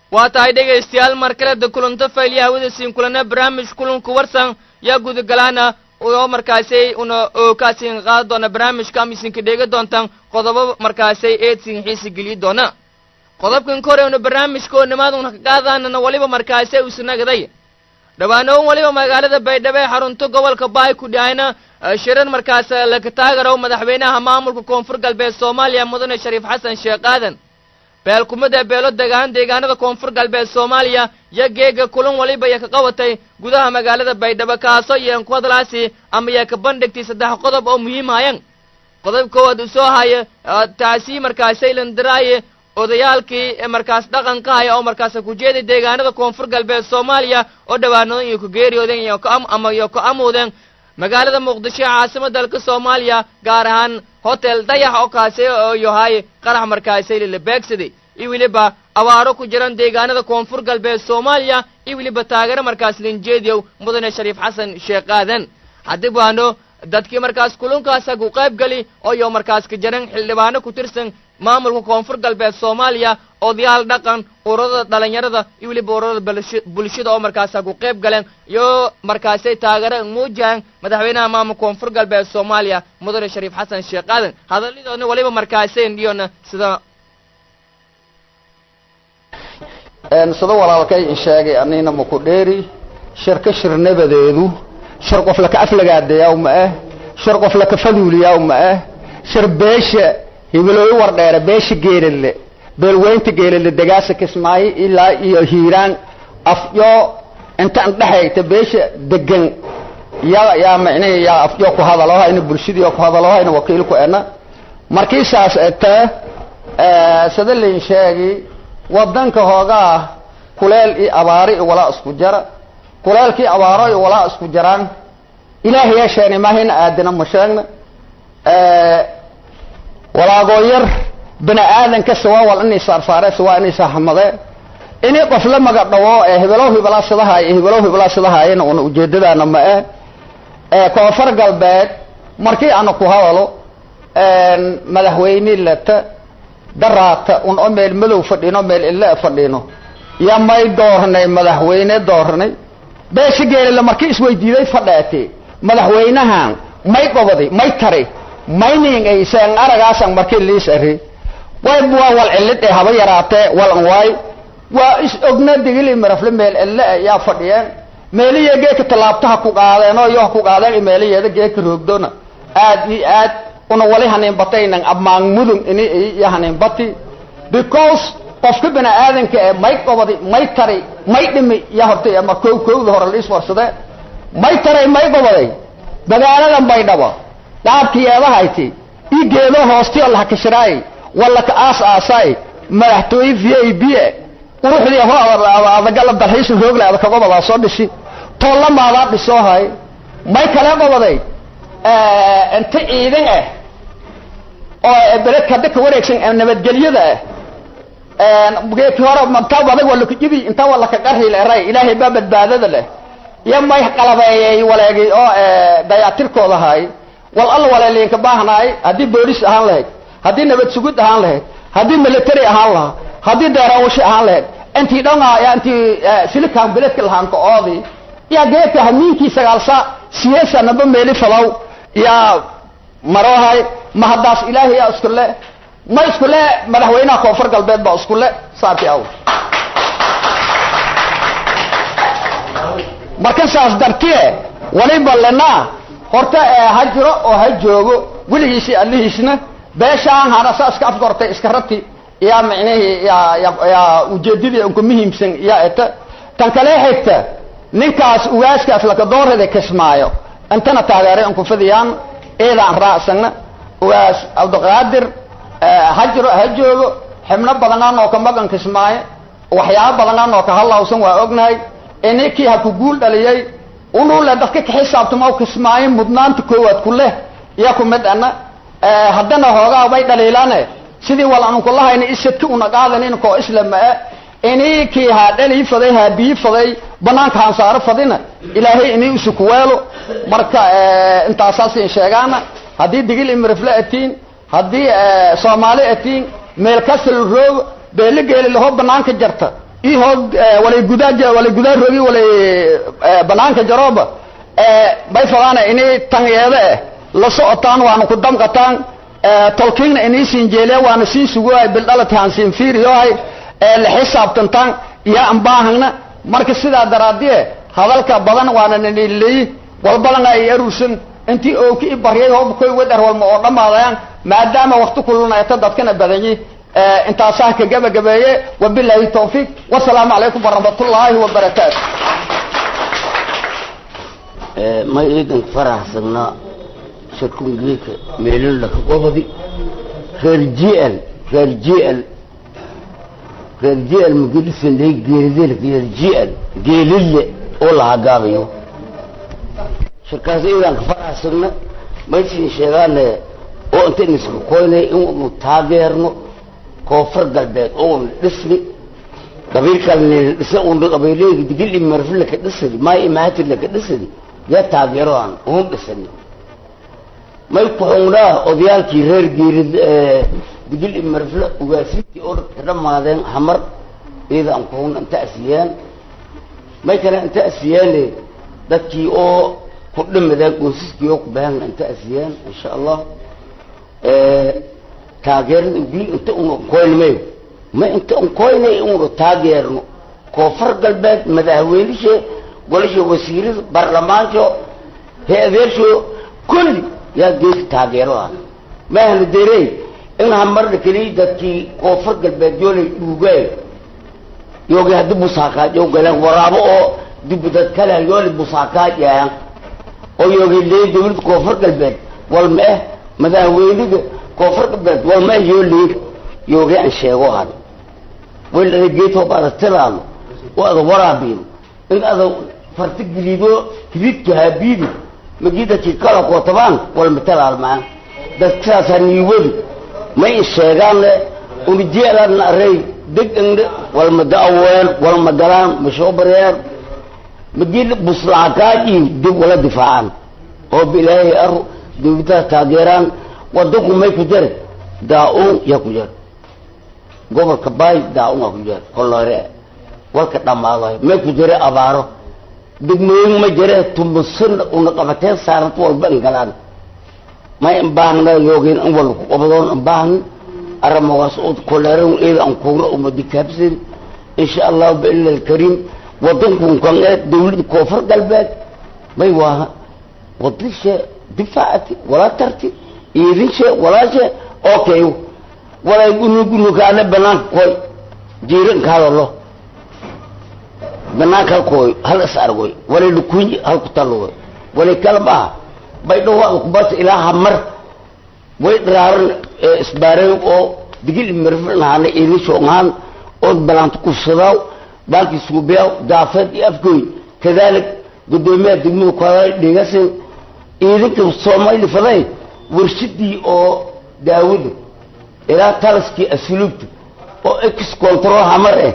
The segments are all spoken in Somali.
waa tahay dhegaystayaal mar kale da kulanto faylya hawada siin kulana barnaamij kulanku warsan yaa gudagalaana oo markaasay una ookaasin qaadi doona barnaamijka ama isinka dheega doontaan qodobo markaasay eedsin xiisi geliyi doona qodobkan ka hore una barnaamijka oo nimaad una ka qaadaanana waliba markaasay usanagaday dhawaanoon waliba magaalada baydhabo ee xarunto gobolka baay ku dhahayna shirar markaas laka taagaro madaxweynaha maamulka koonfur galbeed soomaaliya mudane shariif xasan sheekh aadan beelkumada beelo degaan deegaanada koonfur galbeed soomaaliya yo geega kulan waliba ya ka qabatay gudaha magaalada baydhabo kaasoo iyan ku hadlaasi ama ya ka bandhigtay saddex qodob oo muhiimhayan qodob koowaad uu soo haya taasi markaasay landaraaye odayaalkii markaas dhaqanka haya oo markaas ku jeeday deegaanada koonfur galbeed soomaaliya oo dhawaanoodan iyo ku geeriyoodeen iyo ama iyo ku amuudeen magaalada muqdisho ee caasimada dalka soomaaliya gaar ahaan hotel dayax oo kaasi oo yahay qarax markaasay lala beegsaday iyo weliba abaaro ku jiran deegaanada koonfur galbeed soomaaliya iyo weliba taageero markaas linjeediyow mudane shariif xasan sheekh aadan haddii baano dadkii markaas kulunkaasa ku qayb geli oo iyo markaas ka jiran xildhibaano ku tirsan maamulka koonfur galbeed soomaaliya odayaal dhaqan ururada dhalinyarada iyo weliba ururada bulshada oo markaasa ku qayb galeen iyo markaasay taageero muujahan madaxweynaha maamulka koonfur galbeed soomaaliya mudane shariif xasan sheekh aadan hadallidoodna waliba markaaseen dhiyona sida sida walaalkay in sheegay anina maku dheeri shirka shirnabadeedu shir qof laka aflagaadeeyaa ma ah shir qof laka faduuliyaa ma ah shir beesha hibilooyi wardheere beesha geelale beelweynta geelale degaasa kismaayo ilaa iyo hiiraan afyo intaan dhexayta beesha degan yaa yaa micnihi yaa afyo ku hadalohayna bulshadii ku hadalohayna wakiilku ena markii saas etee sida lain sheegi wadanka hoogaa kuleel iyo abaaro iyo walaa isku jara kuleelkii abaaro iyo walaa isku jaraan ilaahay yaa sheegnay maahayna aadina ma sheegna walaagoo yar bini aadanka sawaa wal inay saarsaaree sawaa inay saaxamadee inay qof la maga dhawo ee hibelow hibalaa sidahaay iyo hibelow hibalaa sidahaayana una ujeedadaana ma eh ee koonfur galbeed markii ana ku hadalo madaxweyne lata daraata un o meel madow fadhino meel ille fadhino ya may doornay madaxweyne doornay beesha geelile markii isweydiiday fadheete madaxweynahan may qobadi may tari mayning ayseen aragaasan markii liis ari way waa wal cilid ee haba yaraatee walan waay waa is ogna digili marafle meel ille yaa fadhiyeen meeliya geeka tallaabtaha ku qaadeen oo iyo ku qaadeen meeliyeeda geeka roogdona aad iyo aad una wali haniinbataynan ammaan mudun ini iyo haniinbati because qofka bini aadanka ee may qobadi may tari may dhimi ya hortay ama kow kowda hore liis warsade may taray may qobaday magaaladan baydhabo dhaabkiyeedahayti ii geedo hoosti oo lahakashiraay walla ka aas aasaay madaxtooye v a b quruxdii ho adagala dalxiisa roogla ada kagobadaa soo dhisi toolamaadaa dhisoo hay may kale qobaday inta ciidan ah oo beledka hadda ka wareegsan nabadgelyada ah geedkii hore intaa adag waa lakajibi intaa waa lakagarhi leray ilaahay baa badbaadada leh iyo may qalabeeyey waleegi oo dayaatirkooda hay wal alla waleeliinka baahnaay haddii boolis ahaan lahayd haddii nabad sugud ahaan lahayd haddii military ahaan lahaa haddii deeraawasho ahaan lahayd intii dhanga yaa intii silikan beledka lahaanka oodi yaa geedka hamiinkii sagaalsa siyeesa naba meeli falow yaa marohay ma haddaas ilaahay yaa isku le ma isku le madaxweynaha koonfur galbeed baa isku le saarti aw marka saas dartie waliba lenaa horta ha jiro oo ha joogo weligiisi allihiisna beeshaan hana saa iska afgortay iska rati yaa micnihii yaa yaa ujeedadii unka muhiimsan yaa eta tan kale xigta ninkaas ugaaskaas lakadoorada kismaayo intana taageeray unku fidiyaan eedaan raacsana ugaas cabdiqaadir ha jiro ha joogo xibno badanaan oo ka magan kismaayo waxyaabo badanaan oo ka halawsan waa ognahay inikii ha ku guul dhaliyay unule dadka ka xisaabtamo kismaayo mudnaanta koowaad ku leh iyo ku mid ana haddana hoogaa bay dhaliilaane sidii wal anu kulahayna isadka una qaadanin koo islama e inikii ha dhalii faday ha bii faday banaanka haan saaro fadina ilaahay inii isu kuweelo marka intaasaasin sheegaana haddii digil imirifle atiin haddii soomaali atiin meel kasal roogo beeligeeli laho banaanka jarta ihog walay gudaa walay gudaa rogi walay banaanka jarooba bay fadaana inay tanyeede eh la socotaan waana ku damqataan tolkiinna inay siin jeeliya waana siin suguhay bildhalatihan siin fiiriyohay la xisaabtantaan iyo aan baahana marka sidaa daraadiye hadalka badan waana nanileyi walbadana ay arursan intii ooki i baryay hoob koy wadar walma oo dhammaadayaan maadaama wakti kulunayta dadkana badanyi intaasaa ka gabagabeeye wabilaahi tawfiiq wasalaamu calaykum waraxmatullaahi wabarakaatu ma iidan faraxsanaa shirkungeeka meelin laka qobadi reer jl reer jl reer jl magelisanay geeridel reer jl geelille oo lahaa gaabayo shirkaas iidan ka faraxsagna maysin sheegaane oo intayn iska koynay inunu taageerno koonfur galbeed ouna dhisni qabiilkaln dhisa una qabiileyga digil imarfi laka dhisadi maay imaatir laka dhisadi yaa taageeroan un dhisani may kuxungnaa odayaalkii reer geerid digil imarfle ugaasintii oo ka dhamaadeen hamar iyada aan kuxungna inta asiyaan may kale inta asiyaane dadkii oo ku dhimadeen qoysaskii oo ku baahana inta asiyaan insha allah taageerada ugii inta una koynmayo ma inta un koynay una taageerno koonfur galbeed madaxweynishe golasha wasiirada baarlamaanka he-adeersho kulli yaa geesi taageero ah maahna derey in hamarna keliya dadkii koonfur galbeed yoolay dhuugay yoogi haddi busaakaajo galeen waraabo oo dib dad kale yoolay busaakaajayaan oo yoogi leey dawladda koonfur galbeed walma eh madaxweynida koonfur galbeed walma eh yoo leey yoogi aan sheego han wayla geedho baada tilaalo oo ada waraabiin in ada farti gelido hididka haabiidi magidaki kala kootabaan walma talaalmaan dadkaasaa niiwadu may sheegaanle una jeelaan arey deganle walma daaween walma galaan mashoobareer magila buslaakaaji dib wala difaacaan oo bilaahay aro dawladaha taageeraan wadanku may ku jare daa-uun yaa ku jare gobolka baay daa-uun aa ku jare kolore walka dhammaadayo may ku jare abaaro degmooyin ma jire tumusin una qabateen saarant walba in galaan may in baahna yoogeen in wala ku qabadoon in baahna aramawaas oo koleeran eeda aan kuura umadi kaabsan insha allah biillah alkarim wadankun kan ee dawladda koonfur galbeed may waaha wadishe difaacati walaa tarti iidinshe walaashe okay walay gunugunukaana banaanka koy jiiranka hadalo banaanka halkooy hal is argoy walay lukunyi halku talooy walay kala maaha bay dhawaada kubata ilaa hamar way dharaaran isbaareen oo digil imarfinahaana iidinshooŋaan oo balaanta kufsadaaw baalkii suubiyaaw daafeed iyo afgooy kadalik gudoomiyaha degmada kuhada dhigasin iidinka soomaali faday warshadii oo daawada ilaa talaskii asluubta oo ex control hamar eh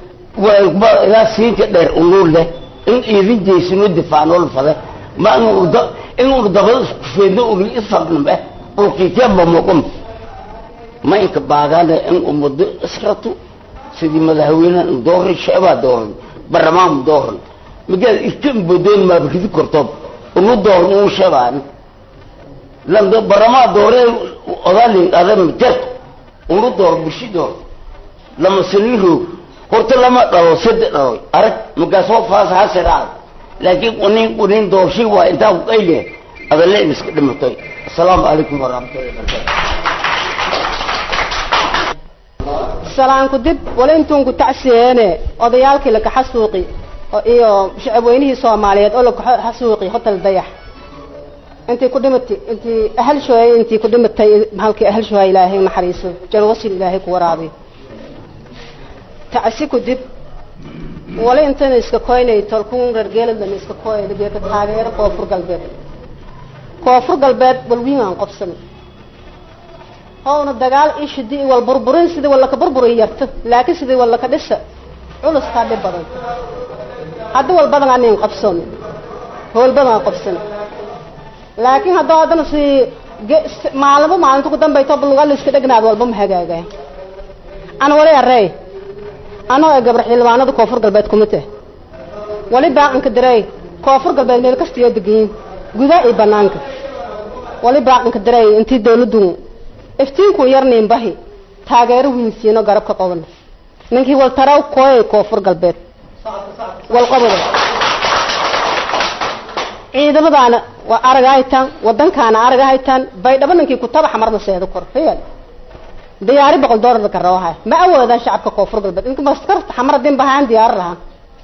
ilaa siinka dheer unuur leh in iidin jeysino difaacnool fade ma inuu dabada isku feedno uli isfaqnam eh ulkiikeba muqum ma inka baagaane in umado israto sidii madaxweyneha dooran sheebaa dooran baramaan dooran magaad ikan bodoon maaba ridi kortoob unu dooran uu sheebaan lando baramaa dooree odaalin ada majeerto unu door bushi door lama sani roog horta lama dhalo sade dhalo arag magaasoo faas hasiraad laakiin unin unin doorshi waa intaa ku qayle adalle in iska dhimatay asalaamu calaykum waraxmatullahi wabarakatu salaanku dib wala intuunku tacsiyeene odayaalkii lakaxasuuqi iyo shacabweynihii soomaaliyeed oo lakaxasuuqi hotel dayax intii ku dhimatay intii ahalshooy intii ku dhimatay halkii ahalshooha ilaahay naxariiso janwasil ilaahay ku waraabiyo tacsi ku dib wala intana iska koynay tolkun reer geeladana iska koynay geeka taageero koonfur galbeed koonfur galbeed walwiin aan qobsan howna dagaal ishidi wal burburin sidii wala ka burburin yarta laakiin sidii wala ka dhisa culus ka dhib badan hadda wal badan aan qabsan howl badan aan qabsan laakiin hadda hadana si maalmo maalinta ku dambayto lugal iska dhignaad walba ma hagaaga aan wala yaray anoo ee gabar xildhibaanada koonfur galbeed kuma tah wali baaqanka dareey koonfur galbeed meel kastiyo degayin gudaa iyo banaanka wali baaqanka dareey intii dawladdu iftiinku yarniin bahi taageero wiinsiino garabka qobana ninkii wal taraw kooyay koonfur galbeed wal qobada ciidamadaana waa araga haytaan wadankaana araga haytaan baydhabo ninkii kutabaxa marna seedo kor heyal diyaari boqol doolar ka rawahay ma awoodaan shacabka koonfur galbeed inka maskarta xamar hadin bahaan diyaar lahaan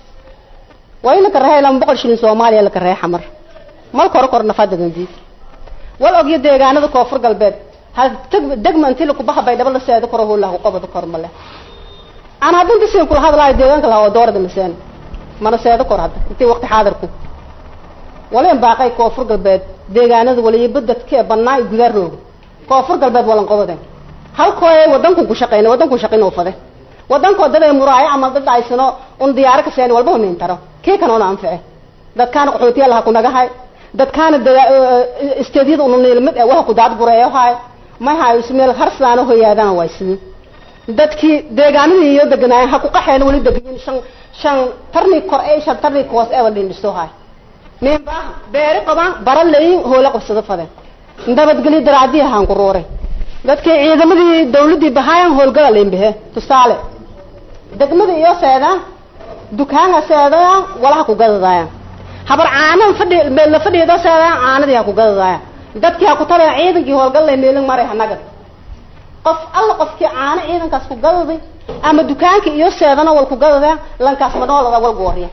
waa in la karahay lama boqol shilin soomaaliya la karahay xamar mal kor kor nafadadan diid wal ogyo deegaanada koonfur galbeed hal degma intii lakubaha baydhabo la seedo koro hoo lahu qobada kor male aan haddin bisiin kula hadlaayo deegaanka lahaa oo doorada maseen mana seedo kor hadda intii waqti xaadirku walen baaqay koonfur galbeed deegaanada waliba dadka ee bannaa iyo gudaa rooga koonfur galbeed walan qobadeen halkooy wadanku ku shaqeyna wadanku shaqeyn oo fade wadankoo dad ay muraayo ama dad aysano un diyaaro ka seen walba min taro kii kanoona anfice dadkaana qaxootiya laha ku nagahay dadkaana isteedyada unu niilmid ee waxa ku daad gureeyo haay may hayo ismeel harsaano hoyaadaan waay sidii dadkii deegaanadii iyo deganaayeen ha ku qaxeen weli degayin shan shan tarni kor ee shan tarni koos ee wadhin dhisto haay nin baa beeri qabaan bara leeyin hoola qabsado fadeen nabadgelyo daraacdii ahaan ku ruuray dadkii ciidamadii dawladdii bahaayan howlgala leynbahe tusaale degmada iyo seedaan dukaanka seedayaan walaha ku gadadaayaan habar caanan fadhi la fadhiida seedayaan caanadii ha ku gadadaayaan dadkii ha ku tabayan ciidankii howlgal leh meelin maray hanagad qof alla qofkii caano ciidankaas ku gadaday ama dukaanka iyo seedana wal ku gadadayaan lankaas manoolada wal gooriya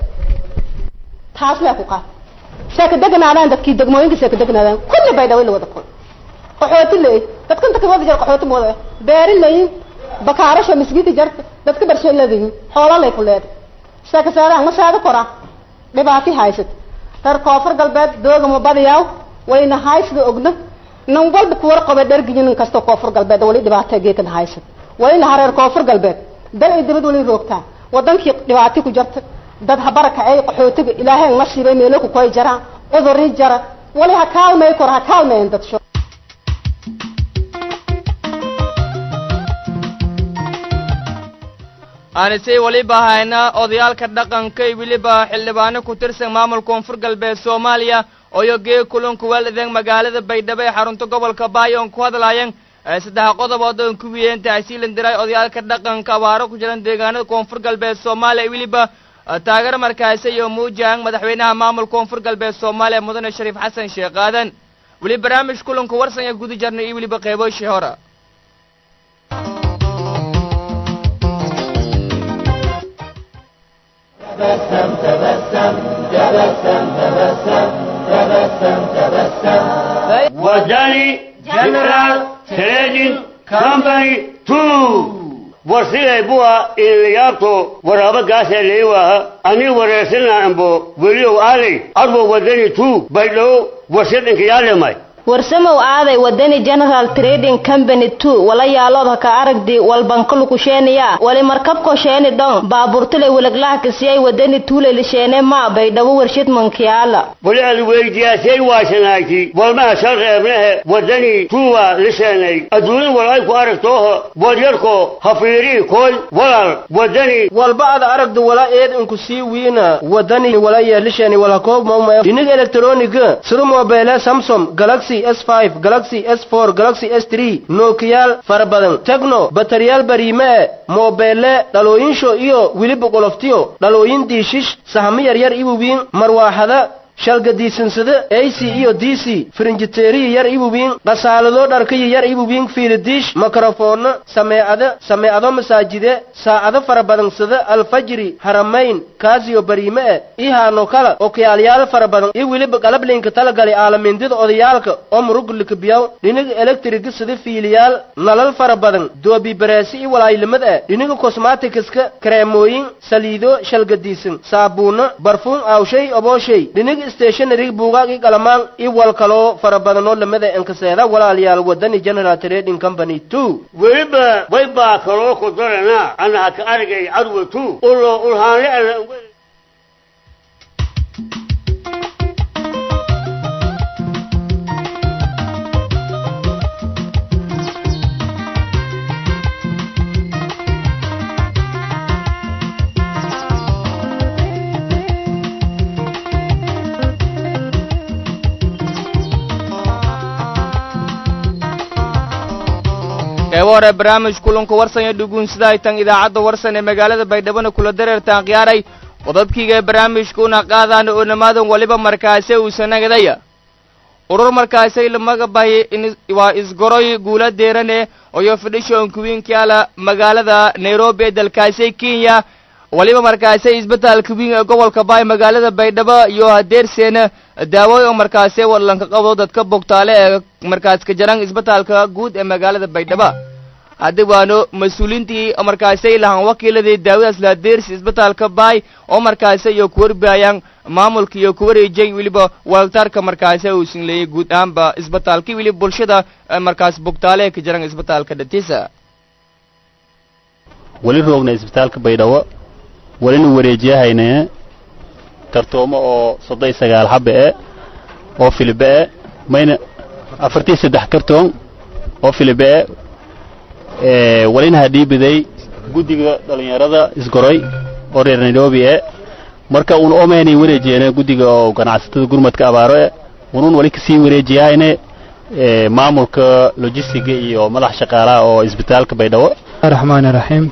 taas lee ku qaad seeka deganaadaan dadkii degmooyinka seeka deganaadaan kulli bay dhaway la wada kul qaxooti leey dadka inta kawada jar qaxooti mooda beeri leeyin bakaarasha misgidi jarta dadka barshay leedayin xoola lay ku leeday seeka seedaan ma seeda kora dhibaati haysat reer koonfur galbeed dooga ma badiyaaw wayna haysada ogna nan walba ku warqaba dhergiyin nin kasta koonfur galbeed wali dhibaato geekan haysat wali laha reer koonfur galbeed dal ay dibad wali roogtaan wadankii dhibaati ku jarta dad habaraka ay qaxootiga ilaahay nasiibay meelo ku koy jaraan cudurri jara wali ha kaalmay kor ha kaalmayn dad sho aanisay weliba hayna odayaalka dhaqanka iyo weliba xildhibaano ku tirsan maamul koonfur galbeed soomaaliya oyo gee kulanku waaldeen magaalada baydhabo ee xarunta gobolka baayoon ku hadlaayeen saddex qodobood oon ku wiyeen tahsiilan diray odayaalka dhaqanka abaaro ku jiran deegaanada koonfur galbeed soomaaliya weliba taageero markaasi iyo muujaan madaxweynaha maamul koonfur galbeed soomaaliya mudane shariif xasan sheekh aadan weli barnaamij kulanku warsan ee guda jarnay iyo weliba qeyboshii hore wadani general trading company two warsiday buwa ilayaabto waraaba gaasee leewaha ani wareersina ambo weliow aaday adwo wadani two baydhow warsidinka yaalemay warsamow aaday wadani general trading company two wala yaaloodha ka aragdi walbankalukusheeniya wali markabko sheeni dhon baaburtule wilaglaaha kasiyay wadani tuulelisheene maa baydhabo warshid mankiyaala wali ad weydiyaasay waasanayti walmaha shal reebnehe wadani tuwa lisheenay adduunin wal ay ku aragtooho wadyarko hafiirii koy walal wadani walba ad aragdu wala eed inku sii wiina wadani wala yeelishani wala koob mauma dhinig elektroniga sida mobile samsung galaxy s5 galaxy s4 galaxy s3 nokiyaal fara badan tegno bataryaal bariime e mobeele dhalooyinsho iyo weliba qoloftiyo dhalooyin diishish sahamo yaryar ibubiin marwaaxada shalgadiisansada ac iyo d c firinjiteeriyi yar ibubiin qasaalado dharkayi yar ibubiin fiilidiish makrofoonno sameecada sameecado masaajide saacado fara badansada alfajri haramayn kaasiyo bariime e ihaano kala okiyaalyaal fara badan iyo weliba qalablinka talagali aalamindida odayaalka oo muruglikabiyaw dhiniga elektriga sida fiiliyaal nalal fara badan doobi bareesi iyo walaayilimad e dhiniga kosmatikiska kareemooyin saliido shalgadiisan saabuunno barfuun aawshay obooshay dhiniga stationarig buugaag i qalamaan i wal kaloo fara badanoo lamada enkaseeda walaalayaal wadani general trading company two weliba way baa kaloo ku darana ana haka argay cadwa two ulo ulhaanle ala qeybo hore barnaamij kulanka warsan iyo dhuguunsida ay tan idaacadda warsan ee magaalada baydhabona kula dareertaan khiyaaray qodobkiiga ee barnaamijka una qaadaan oo namaadan waliba markaase uusanagdaya urur markaasay lamaga bahi waa isgoroy guula deerane oyo fidhishon kuwiinkaala magaalada nairobi ee dalkaasay kenya waliba markaasay isbitaalka wiin ee gobolka baay magaalada baydhabo iyo hadeerseena daawooy oo markaasay wadlanka qabdo dadka bogtaale ee markaas ka jaran isbitaalka guud ee magaalada baydhabo haddi waano mas-uuliintii markaasay lahaan wakiiladii daawadaas lahadeersi isbitaalka baay oo markaase iyo kuwarbaayaan maamulka iyo kuwareejay weliba waltaarka markaase uu sinleeyey guud ahaanba isbitaalkii weliba bulshada markaas bogtaale ee ka jaran isbitaalka dhatiisa weli roogna isbitaalka baydhabo welina wareejiyahayne kartoomo oo soddon sagaal xabe e oo filibe e mayna afartii saddex kartoon oo filibe e welina hadhiibiday guddiga dhallinyarada isgoroy oo reer nairobi e marka un omaynay wareejiyeene guddiga oo ganacsatada gurmadka abaaro e unun weli kasii wareejiyahayne maamulka logistiga iyo madax shaqaalaha oo isbitaalka baydhabo raxmaan raxiim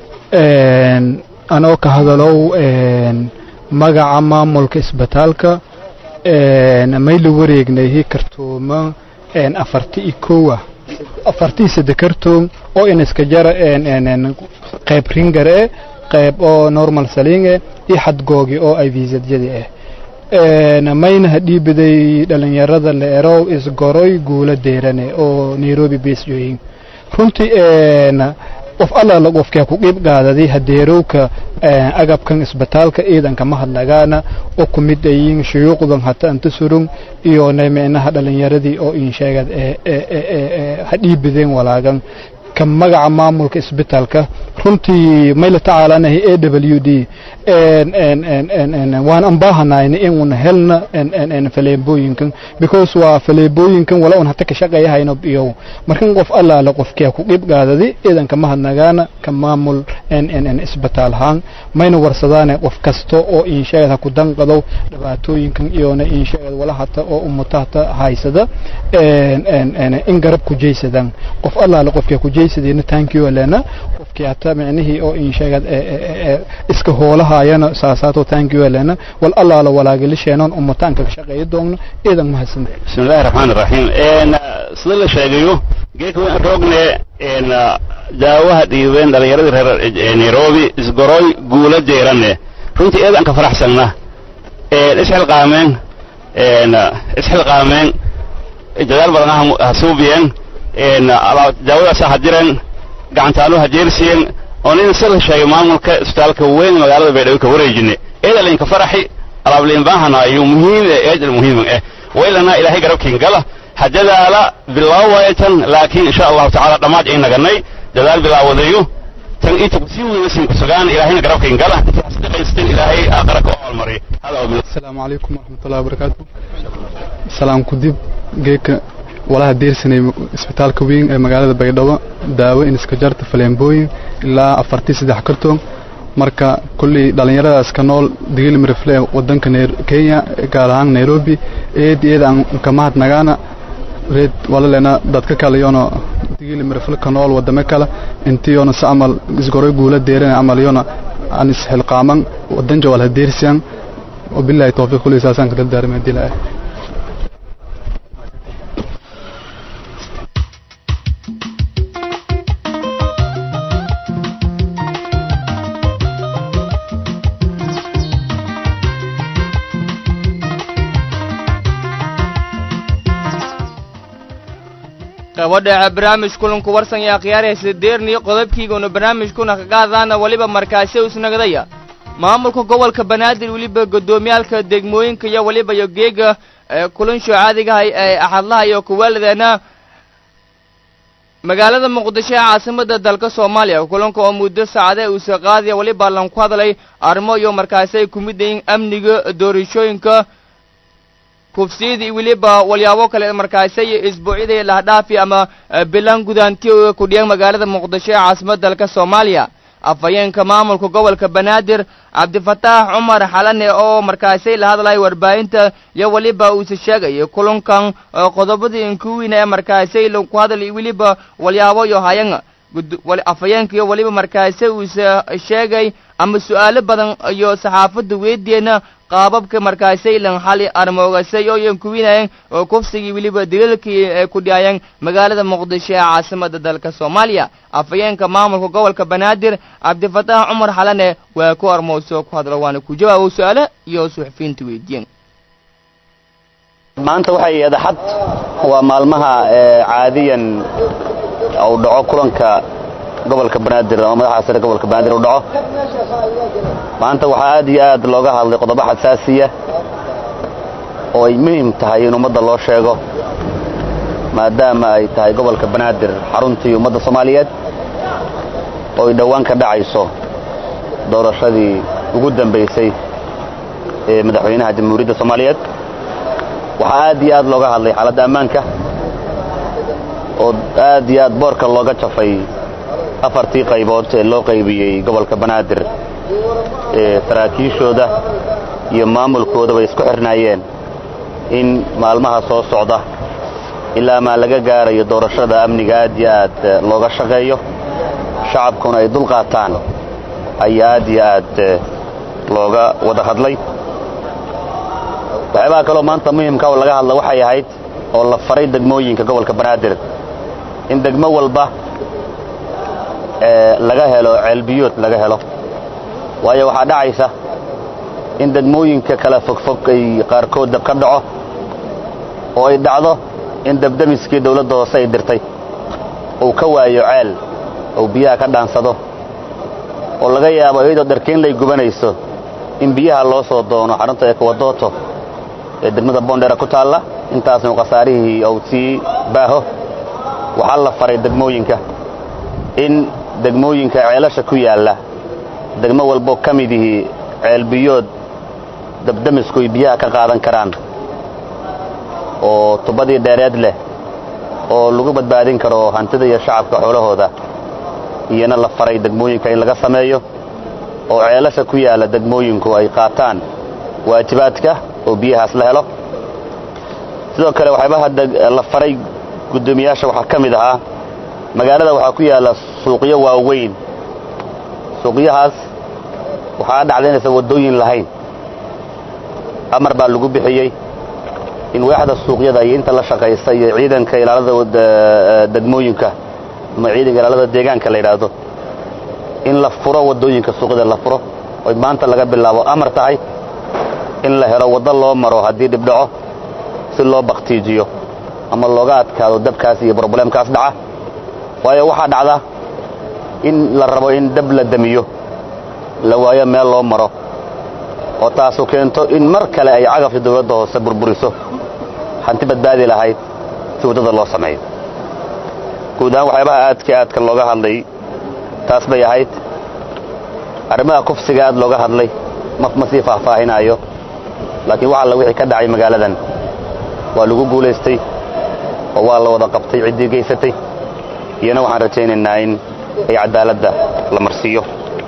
anoo ka hadalow magaca maamulka isbitaalka may la wareegnay kartuuma afarti iyo kowa afartii sadde kartoom oo inaska jara qayb ringar e qayb oo normal saling e iyo xadgoogi oo ay viisadyadi ah mayna hadhiibiday dhalinyarada la erow isgoroy guula deerane oo nairobi basjooyin runtii qof allaala qofkaa ku qiib qaadaday hadeerowka agabkan isbitaalka ciidanka mahadnagaana oo ku mid ayiin shuyuuqdan hata anta surung iyo micnaha dhalinyaradii oo insheegad hadhiibideen walaagan ka magaca maamulka isbitaalka runtii mayla tacaalanahay a w d waan ambaahanayna in un helna faleebooyinkan because waa faleebooyinkan wala un hata ka shaqeeyahayno iyo markan qof allaala qofkia ku qib qaadadi ciidanka mahadnagaana ka maamul isbitaal ahaan mayna warsadaane qof kasta oo insheegad ha ku danqadow dhibaatooyinkan iyona insheegad wala hata oo ummata hata haysada in garab ku jeysadaan qof allaala qofkia ku jeysadina taankiyo lena qofkii hata micnihii oo insheegad iska hoolahayana saasaato taankiyo lena wal allaala walaagalisheenon ummataanka ka shaqeeya doogno ciidan mahadsan bismillahi raxmaan raxiim sida la sheegayo geedka waan roogne daawaha dhiibeen dhallinyaradii reer nairobi isgoroy guula jeerane runtii eedan ka faraxsanna isxilqaameen isxilqaameen dadaal badan ha suubiyeen daawadaas ha jireen gacantaalo ha jeersiyeen oo nin si la sheegay maamulka isbitaalka weyn magaalada baydhabo ka wareejine eedalinka faraxi alaabliinbaahanayo muhiim eedal muhiim eh waylana ilaahay garabkiin gala ha dadaala bilaawaya tan laakiin insha allahu tacaala dhammaad ay naganay dadaal bilaawadayo tan inta kusii weynasin kusugaan ilaahayna garabkiin gala inta hasdiqaysteen ilaahay aakhara ka haalmariyo asalaamu calaykum waraxmatullahi wabarakaatu salaam kudib geeka walaha deersanay isbitaalka weyn ee magaalada baydhabo daawo in iska jarta faleembooyin ilaa afartii saddex kartoon marka kullii dhallinyaradaas ka nool digilmirifle wadanka kenya gaar ahaan nairobi eed eed aan ka mahadnagaana reed walalena dadka kale yoona digilmirifle ka nool wadame kale intiyoona si amal isgoroy guula deerana amal yoona aan isxilqaaman wadan jawal ha deersiyan wabillahi tawfiiq kulli saasaan ka dardaarmay dilaa gabadha barnaamij kulanku warsan iyo akhyaaraysa deerniyo qodobkiiguna barnaamijkuna kaqaadaana weliba markaasi usnagadaya maamulka gobolka banaadir weliba guddoomiyaalka degmooyinka iyo weliba iyo geega kulansho caadigahay ee axadlaha iyo kuwaaladeena magaalada muqdisho ee caasimada dalka soomaaliya kulanka oo muddo saacade uusa qaadaya weliba lan ku hadlay arrimo iyo markaasi ay ku mid yihiin amniga doorashooyinka kufsiyadii weliba walyaabo kale markaasi iyo isbuucyadii lahdhaafi ama bilan gudaanti kudhiyan magaalada muqdisho ee caasimada dalka soomaaliya afhayeenka maamulka gobolka banaadir cabdifataax cumar xalane oo markaasi la hadlaya warbaahinta iyo weliba uuse sheegaya kulankan qodobadii inkuwiina ee markaasi ku hadlay weliba walyaabo iyo hayanga afhayeenka iyo weliba markaasi uuse sheegay ama su-aalo badan iyo saxaafadda weydiyena qaababka markaasay lan xali armoogasay oo yankuwinayeen oo kufsigii weliba daliilkii ay ku dhiyayeen magaalada muqdisho ee caasimada dalka soomaaliya afhayeenka maamulka gobolka banaadir cabdifataax cumar xalane waa ku armoosoo ku hadlo waana ku jawaabo su-aalo iyo suxufiyiinta weydiiyeen maanta waxay adaxad waa maalmaha caadiyan uu dhaco kulanka gobolka banaadir ama madaxa sare gobolka banaadir uu dhaco maanta waxaa aad iyo aad looga hadlay qodobo xasaasiya oo ay muhiim tahay in ummadda loo sheego maadaama ay tahay gobolka banaadir xaruntii ummadda soomaaliyeed oo ay dhowaan ka dhacayso doorashadii ugu dambaysay ee madaxweynaha jamhuuriyadda soomaaliyeed waxaa aad iyo aad looga hadlay xaaladda ammaanka oo aad iyo aad boorka looga jafay afartii qaybood ee loo qaybiyey gobolka banaadir ee saraakiishooda iyo maamulkoodaba isku xirnaayeen in maalmaha soo socda ilaa maa laga gaarayo doorashada amniga aad iyo aad looga shaqeeyo shacabkuna ay dulqaataan ayaa aad iyo aad looga wada hadlay waxyaabaha kaloo maanta muhimka oo laga hadla waxay ahayd oo la faray degmooyinka gobolka banaadir in degmo walba laga helo ceelbiyood laga helo waayo waxaa dhacaysa in degmooyinka kala fogfog ay qaarkood dab ka dhaco oo ay dhacdo in dabdamiskii dawladda hoose ay dirtay uu ka waayo ceel uu biyaha ka dhaansado oo laga yaabo iyadoo dharkiin lay gubanayso in biyaha loo soo doono xarunta ekuwadooto ee degmada boondheera ku taalla intaasnu khasaarihii uu sii baaho waxaa la faray degmooyinka in degmooyinka ceelasha ku yaalla degmo walbo ka midihii ceelbiyood dabdamisku ay biyaha ka qaadan karaan oo tubadii dheereed leh oo lagu badbaadin karo hantida iyo shacabka xoolahooda iyana la faray degmooyinka in laga sameeyo oo ceelasha ku yaalla degmooyinku ay qaataan waajibaadka oo biyahaas la helo sidoo kale waxyaabaha la faray guddoomiyaasha waxaa ka mid ahaa magaalada waxaa ku yaalla suuqyo waaweyn suuqyahaas waxaa dhacda inaysan waddooyin lahayn amar baa lagu bixiyey in waaxda suuqyada iyo inta la shaqaysa iyo ciidanka ilaalada degmooyinka ama ciidanka ilaalada deegaanka la yidhaahdo in la furo waddooyinka suuqyada la furo oy maanta laga bilaabo amar tahay in la helo waddo loo maro haddii dhibdhaco si loo baktiijiyo ama looga adkaado dabkaas iyo broblemkaas dhaca waayo waxaa dhacda in la rabo in dab la damiyo la waayo meel loo maro oo taasu keento in mar kale ay cagafta dawladda hoose burburiso hanti badbaadi lahayd si waddada loo sameeyo guud ahaan waxyaabaha aadka aadka looga hadlay taas bay ahayd arrimaha kufsiga aad looga hadlay ma sii faahfaahinaayo laakiin wax alla wixii ka dhacay magaaladan waa lagu guulaystay oo waa la wada qabtay ciddii geysatay iyana waxaan rajaynaynaa in ay cadaaladda la marsiiyo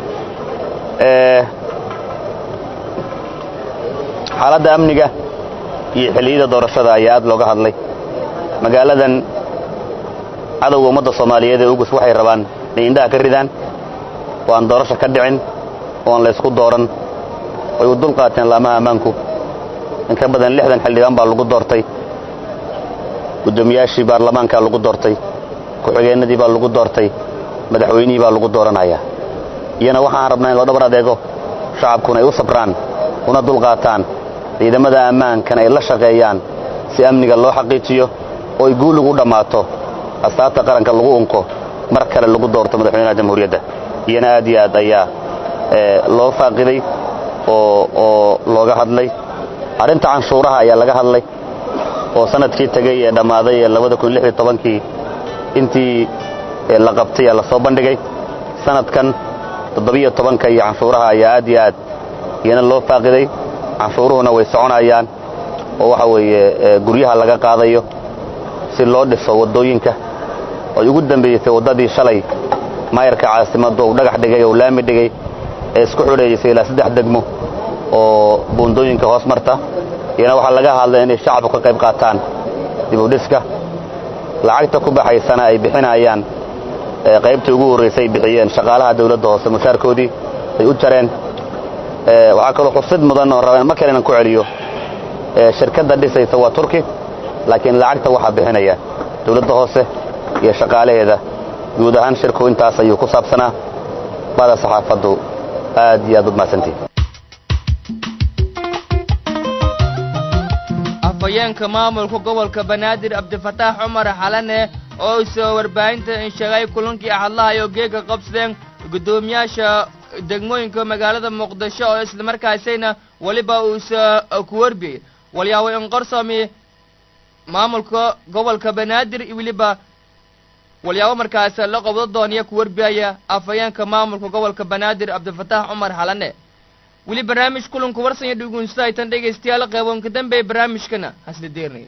xaaladda amniga iyo xilliyada doorashada ayaa aad looga hadlay magaaladan cadowga ummadda soomaaliyeed ee ugus waxay rabaan inay indhaha ka ridaan oo aan doorasho ka dhicin oo aan laysku dooran way u dul qaateen laamaha ammaanku in ka badan lixdan xildhibaan baa lagu doortay guddoomiyaashii baarlamaankaa lagu doortay ku-xigeennadii baa lagu doortay madaxweynihii baa lagu dooranaya iyana waxaan rabnaa in loo dhabar adeego shacabkuna ay u sabraan una dulqaataan ciidamada ammaankan ay la shaqeeyaan si amniga loo xaqiijiyo oo ay guul ugu dhammaato astaabta qaranka lagu unko mar kale lagu doorto madaxweynaha jamhuuriyadda iyana aad iyo aad ayaa loo faaqiday oo looga hadlay arrinta canshuuraha ayaa laga hadlay oo sanadkii tegey ee dhammaaday ee labada kun lix iyo tobankii intii la qabtay ee lasoo bandhigay sanadkan toddobiyo tobanka iyo canshuuraha ayaa aad iyo aad iyana loo faaqiday canshuuruhuna way soconayaan oo waxa weeye guryaha laga qaadayo si loo dhiso waddooyinka ay ugu dambaysay waddadii shalay maayarka caasimadda uu dhagax dhigay oo laami dhigay ee isku xudhaysay ilaa saddex degmo oo buundooyinka hoos marta iyana waxaa laga hadlay inay shacabku ka qayb qaataan dibudhiska lacagta ku baxaysana ay bixinayaan qaybtii ugu horraysay ay bixiyeen shaqaalaha dawladda hoose mushaarkoodii ay u jareen waxaa kaloo xusid mudan oo rabaa mar kale inaan ku celiyo shirkadda dhisaysa waa turki laakiin lacagta waxaa bixinaya dawladda hoose iyo shaqaalaheeda guud ahaan shirku intaas ayuu ku saabsanaa bada saxaafaddu aad iyo aad u mahadsantihi afhayeenka maamulka gobolka banaadir cabdifataax cumar xalane oo soo warbaahinta insheegay kulankii axadlaha iyo geega qabsadeen guddoomiyaasha degmooyinka magaalada muqdisho oo islamarkaasayna weliba uusa ku warbiyey walyaabo in qorsami maamulka gobolka banaadir iyo weliba walyaabo markaas la qabdo dooniya ku warbiyaya afhayeenka maamulka gobolka banaadir cabdifataax cumar xalane weli barnaamij kulanku warsanya dhugunsahaytan dhegaystayaal qeyboonka dambe ee barnaamijkana hasla deernay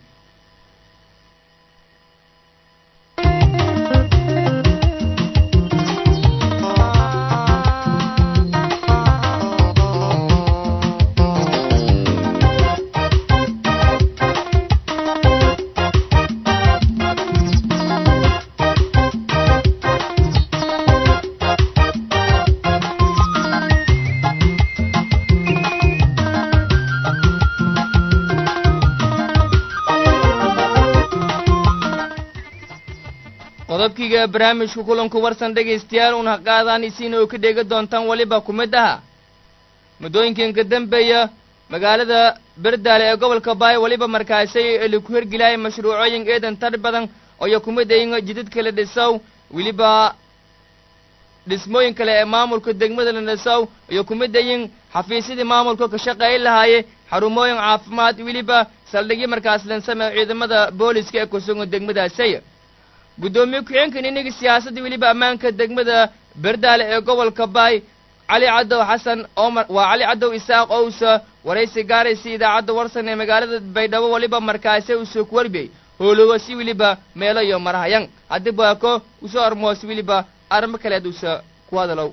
qodobkiiga barnaamijka kulanku warsan dhegaystayaal una qaadaan isiina oo ka dheega doontaan weliba ku mid aha muddooyinkan ka dambeeya magaalada berdaale ee gobolka baay weliba markaasay laku hergelaya mashruucooyin eedan tar badan oyo ku mid ayin jidad kala dhisow weliba dhismooyin kale ee maamulka degmada la dhisow iyo ku mid ayin xafiisyadii maamulka ka shaqeyn lahaaye xarumooyin caafimaad weliba saldhigyo markaas lansameeyo ciidamada booliska ee kusugan degmadaasay guddoomiye ku-xeenkan inaga siyaasadda weliba ammaanka degmada berdaale ee gobolka baay cali cadow xasan omar waa cali cadow isaaq owsa waraysi gaaraysa idaacadda warsan ee magaalada baydhabo weliba markaase usoo ku warbiyey hoologo si weliba meelo iyo marhayan haddii baako usoo armoos weliba arrimo kaleed usa ku hadalow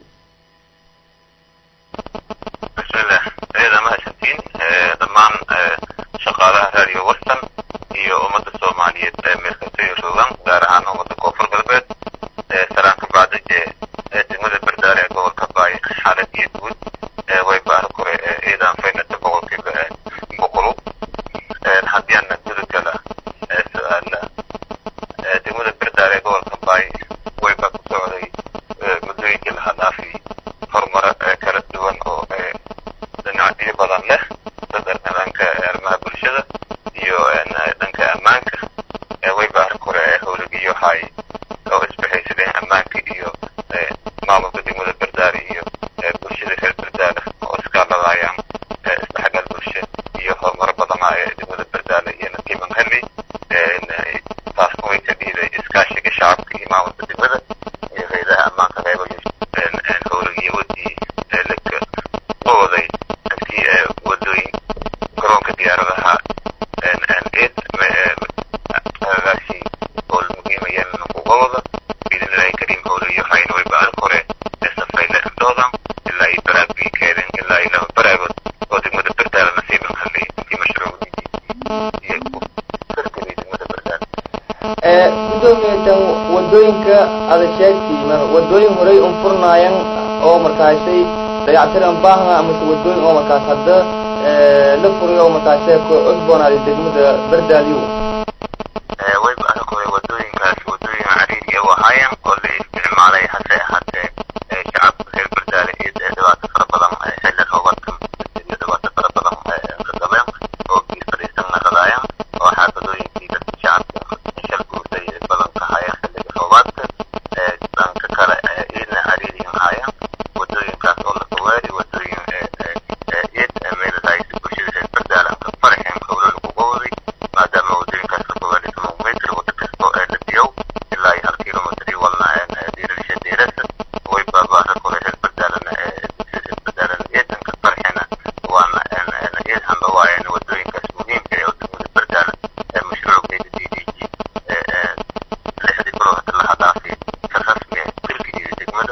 bismillah eeda mahadsantiin dhammaan shaqaalaha raadiyo warsan iyo ummadda soomaaliyeed ee meelkastay joogaan gaar ahaan ummadda koonfur galbeed salaanka bacda ee degmada berdaale ee gobolka baay xaalad iyo guud way baara kore eedaan faynata boqolkiiba boqolu haddiana gudugala su-aala degmada berdaale ee gobolka baay way baa ku socday muddooyinkii laha dhaafi horumaro kala duwan oo dhinacyo badan leh dhanka arrimaha bulshada iyo dhanka ammaanka way baar kore howlagiyo hay oo isbahaysadeen ammaanka iyo maamulka degmada berdaale iyo bulshada reer berdaale oo iskaaladayaan isdhexgal bulsha iyo horumaro badana ee degmada berdaale iyo nasiiban heli taasna way ka dhiiday iskaashiga shacabka iyo maamulka degmada iyo hayadaha ammaanka qeybayo howlagiyo wadii laka wawaday intii wadooyin garoonka diyaaradaha agaasi oo muhiimayaan nuqubawada biidnillahi kariim howlayo hayn way baal kore safayla indhoodan ilaa iyo baraagbii keeden ilaa iyo laba baraagood oo degmada berdaala nasiiban halay intii mashruucdii iyo karkadii degmada berdaala gudoomiyadan wadooyinka ada sheegtay wadooyin horey un furnaayan oo markaasay dayactiran baahna amase wadooyin oo markaas hadda la furiyo oo markaasee ku cusboonaaday degmada berdaalyo way baal kore wadooyinkaas wadooyin cariiriya u ahaayeen oo la isticmaalay hase ahaatee shacabka reer berdaale iyo dhibaato fara badan xilli roobaadka iyo dhibaato fara badan ka qabeen oo biir fadhiisan naqadaayeen oo xaafadooyinkii dadka shacabka shal guurtay badan ka hayeen xilliga roobaadka dhanka kale iidna cariiriyan haayeen wadooyinkaas oo la kawaari wadooyin iid meeladaaysi bulshada reer berdaale ka faraxeen howlo lagu qowday maadaama wadooyinkaas la kawaari kilomitr wada kasto ee la diyow ilaa iyo hal kilomitr iyo walna diirasha diirasa way baabaara kore reer berdaalana bulshada reer berdaalana iidanka farxena waana iid hamba waayeen wadooyinkaas muhiimka ee degmada berdaala ee mashruuceeda d d g lixdii bilo hada laha dhaafay si rasmi ah dilka iyo degmada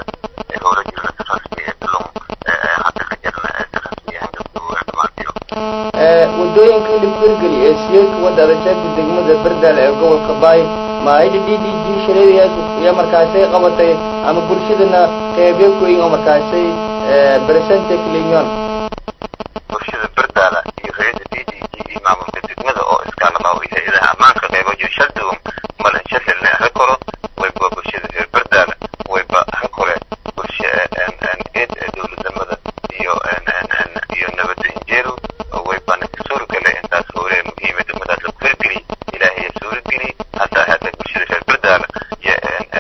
geedka wadda adasheegta degmada berdaale ee gobolka baay maayda d d g shareediya iyo markaasay qabatay ama bulshadana qeybyo koyin oo markaasay beresente clinyon bulshada berdaala iyo hay-adda d d g iyo maamulka degmada oo iskaalaba iyo hay-adaha ammaanka qeybo iyo shalduwan malan shalalne ha koro wayba bulshada reer berdaala wayba ha kore bulsha eed dowladnimada iyo iyo nabadda injeelu waybana ka suuragala intaas hore muhiima degmadaas lagu hirgeliy ilaahay suurageliy hataa hada bulshada reer berdaala iyo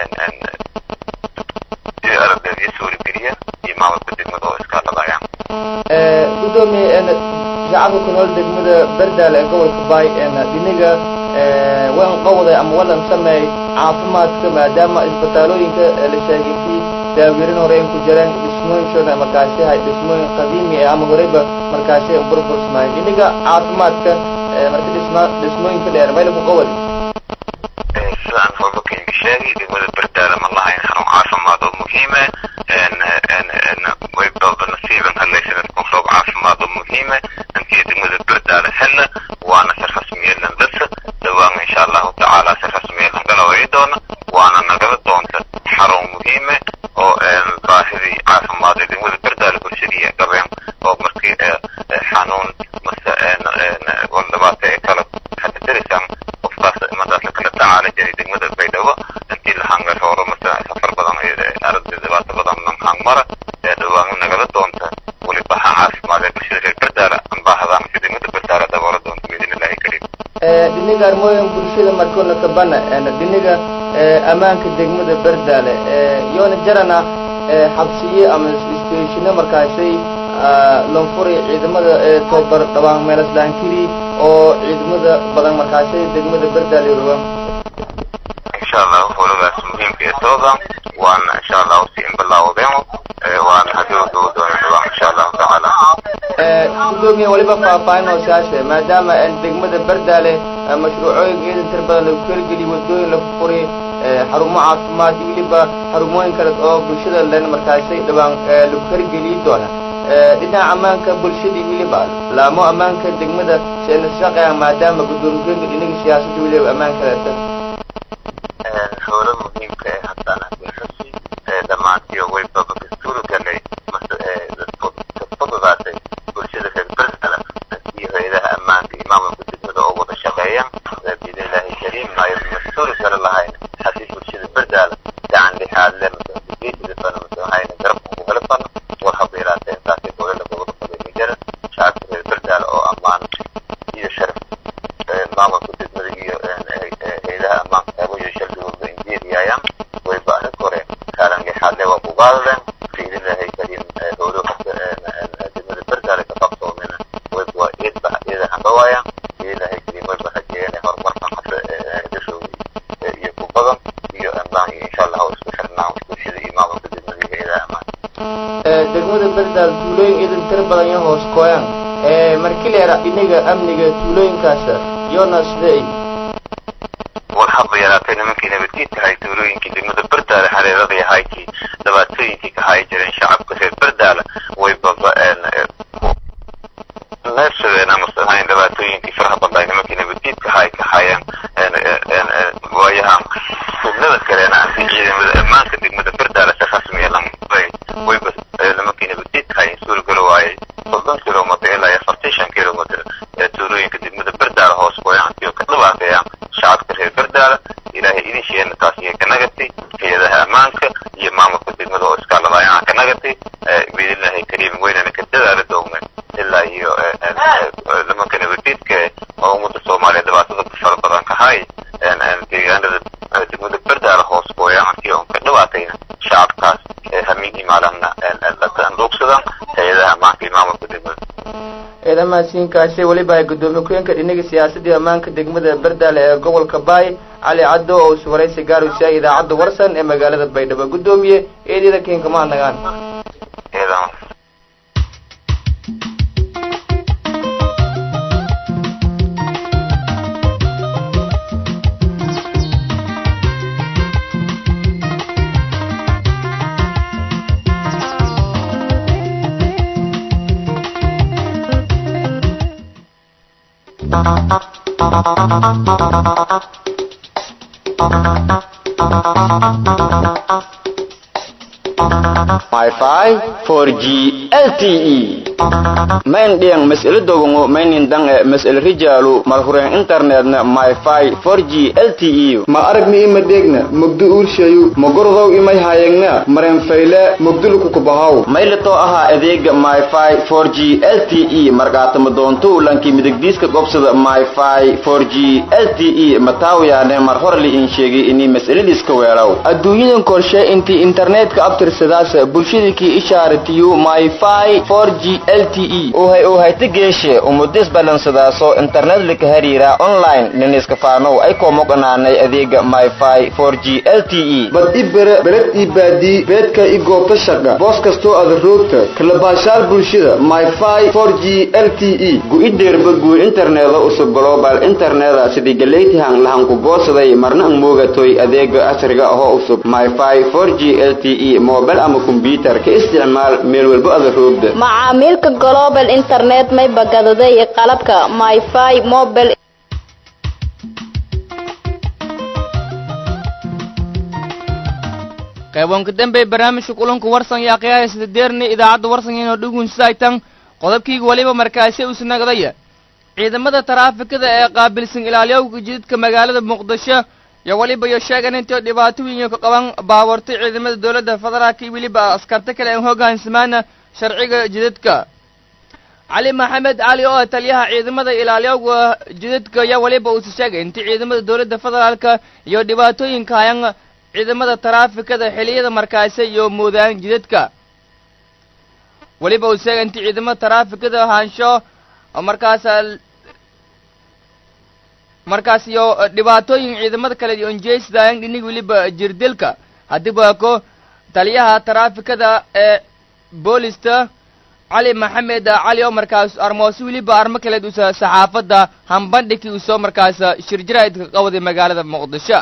iyo aragdeedyo suurageliya iyo maamulka degmada oo iskaalabaya gudoomiye shacabka ku nool degmada berdaale ee gobolka baay dhiniga waan qowday ama walan sameey caafimaadka maadaama isbitaalooyinka la sheegay kii daawirin hore in ku jireen dhismooyinkooda markaasi hay dhismooyin qadiimi ah ama horeyba markaasi burbursmaay dhiniga caafimaadka marka dhisma dhismooyinka dheer mayla ku qowday sidaan hobakayga sheegay degmada berdaale ma lahayn xarun caafimaad oo muhiima waybaba nasiiban halaysanan kunroob caafimaad oo muhiima intii degmada berdaale hella waana si rasmiyelan dasa dhawaan insha allahu tacaala si rasmiyelan galaway doona waana nagala doonta xarun muhiime oo baahidii caafimaad ee degmada berdaale bulshadii qabeen oo markii xanuun mase wal dhibaata ee kala xadidirisan qofkaas madaas la kala tacaala jiray degmada baydhabo intii la hangarooro mase safar badan aragti dhibaato badan hangmara ee dhawaan nagala doonta weli baha caafimaad ee bulshada reer berdaale ambaahadan si degmada berdaale daboolo doonta biidin illaahi kariim dhiniga armooyin bulshada markoona kabana dhiniga ammaanka degmada berdaale yoona jarana xabsiye ama isteeshino markaasay lonfuri ciidamada tobar dhawaan meelaslaankiri oo ciidamada badan markaasay degmada berdaale roga insha allahu howladaas muhiimka ee tooda waana insha allahu si inbilaawdeemo waana hadii duu doona dhawaan insha allahu tacaala gudoomiye waliba faahfaahin oo siyaashe maadaama degmada berdaale mashruucooyin ciidan tir badan lagu kelgeliy wadooyin lagu furi xarumo caafimaad iyo weliba xarumooyin kale oo bulshada len markaasay dhawaan lagu hergeliyi doona dhinaca ammaanka bulshadii weliba laamo ammaanka degmada seenashaqeya maadaama gudoomiyeynka dhinaga siyaasadda weliba ammaanka leeta howlo muhiimka ee haddana xusi dhammaantiyo waybaba kastuuri galay fududaatay bulshada reer berdaala iyo hay-adaha ammaanka iyo maamulka degmada oo wada shaqeeyaan biidn illaahi kariim ayo mastuuri kale lahayn haddii bulshada berdaala gacan lixaad le masageesidafana masahayna garabka kugala fano war haba yaraatee intaasay dowlada gobol fadhiga shacabka reer berdaala oo ammaan iyo sharaf maamulka degmada iyo hay-adaha ammaanka qeybo shaldigooda injeeriyaayaan wayba arrin kore kaalan lixaad le waa kugaadaleen biidn illaahi kariim howlo degmada berdaale ka qabsoomina wayba waa eedba eeda handhawaayaan biidn illaahi kariim wayba rajeeyeen horumarkan hadda dashooda iyo ku badan iyo ammaan iyo insha allah isku xirnaan bulshada iyo maamulka degmada iyo hay-adaha ammaan degmada berdaal tuulooyin ciidan tir badan iyo hoos kooyaan markii leera inaga amniga tuulooyinkaas yoona sidee war haba yaraatay nimankii nabadgeedka hay tuulooyinkii degmada berdaale hareeradii haykii dhibaatooyinkii ka hayi jireen shacabka reer berdaale way baba neefsadeen amase ahayn dhibaatooyinkii faraha badnay nimankii nabadgeedka hay ka hayeen waayahan sugnada kaleena anti ciidamada ammaanka degmada berdaale si rasmiya lamay wayba nimankii nabadgeedka hayen suuragalo waayay soddon kilomitr ilaa iyo afartan shan kilomitr ee tuulooyinka degmada berdaale hoos gooyaantiyo ka dhibaateeyaan shacabka reer berdaale ilaahay idin sheena taas iyo ka nagatay hay-adaha ammaanka iyo maamulka degmada oo iskaaladaayaan ka nagatay biidnillahi kariim weynana ka dadaala doogna ilaa iyo nimanka nabadgeedka oo ummadda soomaaliya dhibaatada ku fara badan ka hay deegaanada degmada berdaale hoos gooyaantiyo on ka dhibaatayna shacabkaas hamiin imaalana dhuugsadaan hay-adaha ammaanka iyo maamulka degmada ciidamahasiinkaasi weliba ay gudoomiye ku-yeenka dhinaga siyaasadii ammaanka degmada berdaale ee gobolka baay cali caddo oo is waraysi gaaraysa idaacadda warsan ee magaalada baydhabo gudoomiye eedyada keenka ma nagaan Thank you. Wi-Fi 4G LTE main diang mas'ala dogongo mainin dang e mas'ala rijalu malhuren internetna Wi-Fi 4G LTE ma aragni ima degna mugdu urshayu magordow imay hayegna maren fayle mugdulku kubahaw maylato aha adeega Wi-Fi 4G LTE markaatama doonto lanki midigdiiska gobsada Wi-Fi 4G LTE mataawiyaane mar hore li in sheegay inay mas'aladiiska weeraw adduunyadan korshe intii internetka abtirsadaas bulshadikii ishaaratiyu myfi 4g lte uhay uhayta geeshe umudis balansadaaso internet lika hariira online niniska faanow ay koomoqanaanay adeega myfi 4g lte bad i bere bered ii baadii beedka i goobta shaqa boos kastoo ada roogta kalabaashaal bulshada myfi 4g lte gu-ideerba guur interneda usub global interneda sidii galeytihan lahanku goosaday marna ang moogatoy adeega casriga ahoo usub myfi 4g lte mobile ama kombyutar ka isticmaal meel walbo ada roogda macaamiilka global internet may bagadaday qalabka myfi mobile qayboonka dambe barnaamijka kulanku warsan yaa qiyaaya sida deerni idaacadda warsan inoo dhugunsaytan qodobkiiga weliba markaasi usnagdaya ciidamada taraafikada ee qaabilsan ilaaliyowga jidadka magaalada muqdisho iyo weliba iyo sheegan intay dhibaatooyin ka qaban baawartay ciidamada dowladda federaalka iyo weliba askarta kale aan hogaansamaana sharciga jidadka cali maxamed cali oo ah taliyaha ciidamada ilaaliyowga jidadka ayaa weliba uusa sheegay intii ciidamada dowladda federaalka iyo dhibaatooyinka hayan ciidamada taraafikada xiliyada markaasi iyo moodaan jidadka weliba uu sheegay intii ciidamada taraafikada ahaansho markaas markaas iyo dhibaatooyin ciidamada kale iyo onjeysdayan dhinig weliba jirdilka haddiiba ko taliyaha taraafikada ee boolista cali maxamed cali oo markaas armoosi weliba armo kaleed usa saxaafadda hambandhigii uu soo markaas shirjiraidka qawaday magaalada muqdisho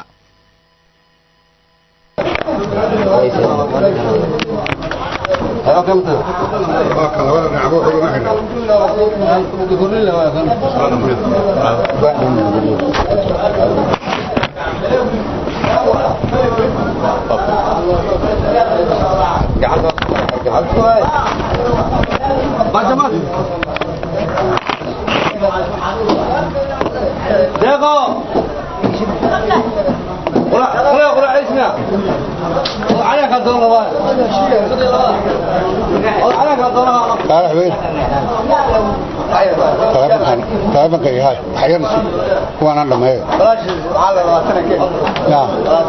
دقيقة ولا ولا ولا عيسنا عليك الدولة عليك الدولة تعال حبيبي طيب كي هاي حيرنا هو انا لما هي بلاش على سنة كده نعم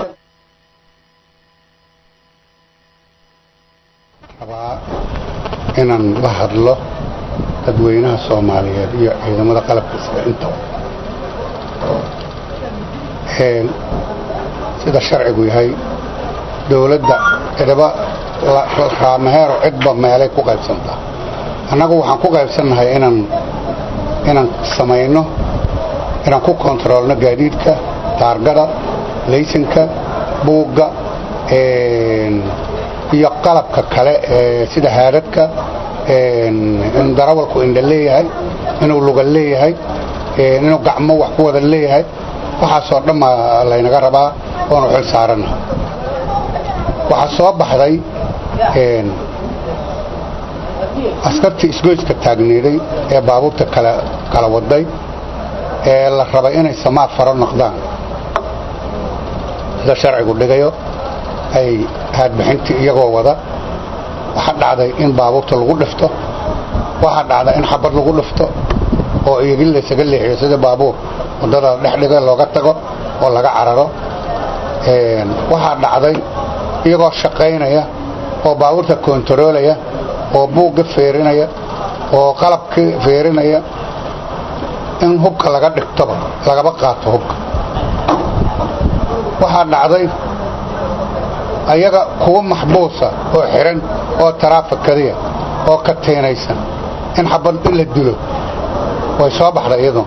rabaa inaan la hadlo dadweynaha soomaaliyeed iyo ciidamada qalabka sida intaba sida sharcigu yahay dowladda cidaba raamaheero cidba meelay ku qaybsantaa annagu waxaan ku qaybsannahay inaan inaan samayno inaan ku kontaroolno gaadiidka taargada laysanka buugga iyo qalabka kale sida haadadka in darawalku indha leeyahay inuu luga leeyahay inuu gacmo wax ku wada leeyahay waxaasoo dhamma laynaga rabaa oonu xil saarana waxaa soo baxday askartii isgoyska taagneeday ee baabuurta kala waday ee la rabay inay samaad faro noqdaan sida sharcigu dhigayo ay haadbixintii iyagoo wada waxaa dhacday in baabuurta lagu dhifto waxaa dhacday in xabad lagu dhifto oo iyagii laysaga leexiyo sida baabuur waddada dhexdhiga looga tago oo laga cararo waxaa dhacday iyagoo shaqaynaya oo baabuurta kontaroolaya oo buugga feerinaya oo qalabka feerinaya in hubka laga dhigtoba lagaba qaato hubka waxaa dhacday ayaga kuwa maxbuusa oo xiran oo taraafikadiya oo ka teenaysan in xabad in la dilo way soo baxday iyadoo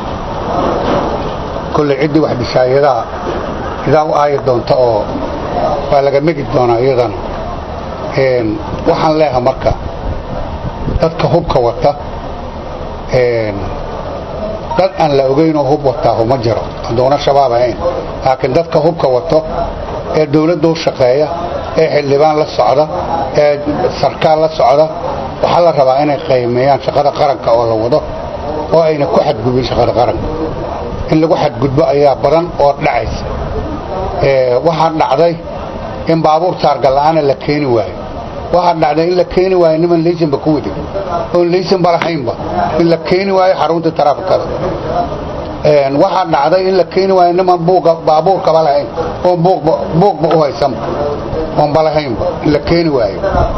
kolley ciddii wax dishaayadaha idaa u aayi doonta oo waa laga megi doonaa iyadana waxaan leeha marka dadka hubka wata dad aan la ogaynoo hub wataa uma jiro hadduuna shabaab ahayn laakiin dadka hubka wato ee dawladda u shaqeeya ee xildhibaan la socda ee sarkaal la socda waxaa la rabaa inay qaymeeyaan shaqada qaranka oo la wado oo ayna ku xadgudbin shaqada qaranka in lagu xadgudbo ayaa badan oo dhacaysa waxaa dhacday in baabuur taargalla'aana la keeni waayo waxaa dhacday in la keeni waayo niman laysanba ku waday oon laysanba lahaynba in la keeni waayo xarunta taraafikada waxaa dhacday in la keeni waayo niman baabuurkaba lahayn oon buuqba u haysanba oonba lahaynba in la keeni waayo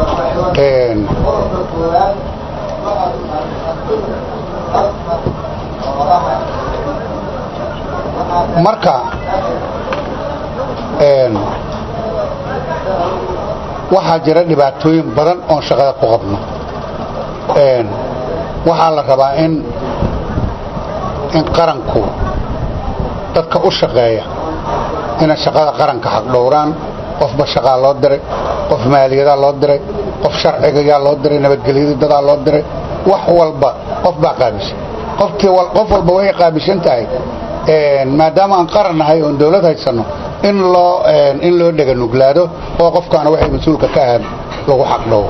marka waxaa jira dhibaatooyin badan oon shaqada ku qabno waxaa la rabaa in in qaranku dadka u shaqeeya inay shaqada qaranka xaqdhowraan qofba shaqaa loo diray qof maaliyadaa loo diray qof sharcigayaa loo diray nabadgelyadii dadaa loo diray wax walba qof baa qaabishay qof walba waxay qaabishan tahay maadaama aan qaran nahay oon dawlad haysanno in loo in loo dhega nuglaado oo qofkaana waxay mas-uulka ka ahaan lagu xaqdhowo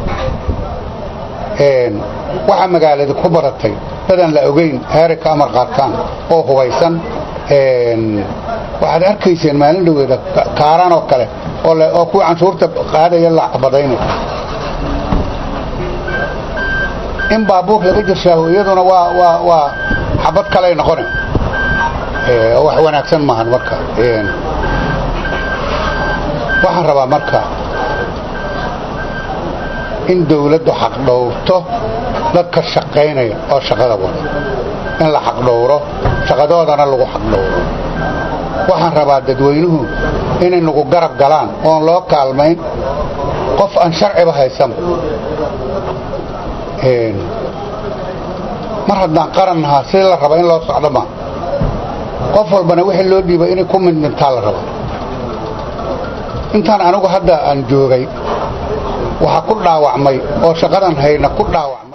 waxaa magaalada ku badatay dadaan la ogayn heeray ka amar qaataan oo hubaysan waxaad arkayseen maalin dhaweeda kaaraan oo kale oo kuwii canshuurta qaadaya la badaynay in baabuur laga jirshaaho iyaduna waa waa waa xabad kaley noqone wax wanaagsan maahan marka waxaan rabaa marka in dawladdu xaqdhowrto dadka shaqaynaya oo shaqada wada in la xaqdhowro shaqadoodana lagu xaqdhowro waxaan rabaa dadweynuhu inay nagu garab galaan oon loo kaalmayn qof aan sharciba haysanba mar haddaan qaran nahaa si la raba in loo socdo ma qof walbana wixii loo dhiibay inay ku midmintaa la raba intaan anigu hadda aan joogay waxaa ku dhaawacmay oo shaqadan hayna ku dhaawacmay